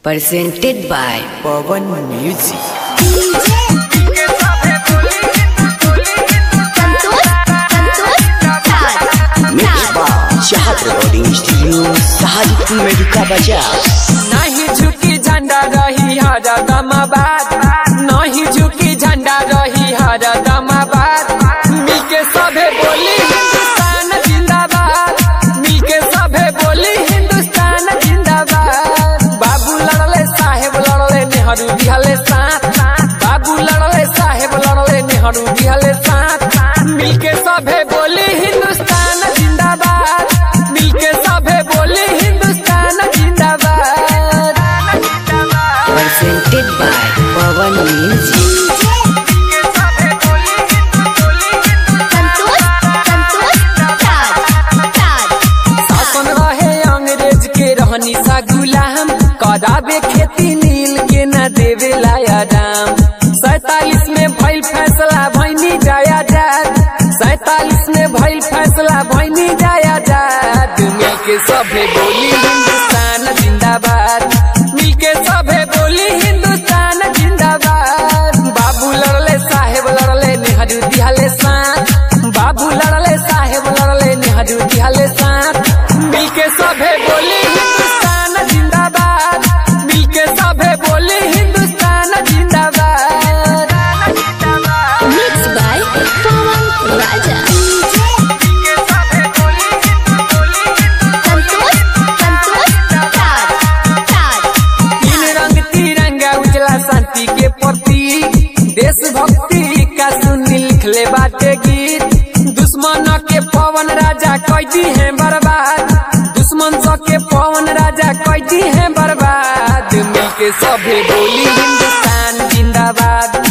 presented by Pawan Music. Mixed by Shahad Recording Studio, Sahadipur Medica Bazaar. नहीं झुकी झंडा रही हर दमाबाद नहीं झुकी झंडा रही हर दमाबाद मिलके सभे बोली हिंदुस्तान जिंदाबाद मिलके सभे बोली हिंदुस्तान जिंदाबाद बाबू लड़ले साहेब लड़ले नेहरू दिहले साथ बाबू लड़ले साहेब लड़ले नेहरू दिहले साथ मिलके सभे बोली हिंदुस्तान जिंदाबाद मिलके सभे बोली हिंदुस्तान जिंदाबाद Presented by Pawan Music. शासन रहे अंग्रेज के रहनी सा गुलाम कराबे खेती नील के न देवे लाया दाम सैतालीस में भइल फैसला भैनी जाया जात सैतालीस में भइल फैसला भैनी जाया जात मिल के सभे बोली हिंदुस्तान जिंदाबाद मिल के सभे बोली हिंदुस्तान जिंदाबाद बाबू लड़ले साहेब लड़ले नेहरू दिहले साथ बाबू लड़ले साहेब लड़ले नेहरू दिहले साथ मिलके सभे बोली हिंदुस्तान जिंदाबाद मिलके सभे बोली हिंदुस्तान जिंदाबाद Mixed by Pawan Raja. Santosh, Santosh, Taj, Taj. तीन रंग तिरंगा उजला शांति के प्रतीक देशभक्ति का सुनी लिखले बाटे गीत दुश्मन के पवन राजा कैदी है बर्बाद दुश्मन स के पवन राजा कैदी है बर्बाद मिलके सभे बोली हिंदुस्तान जिंदाबाद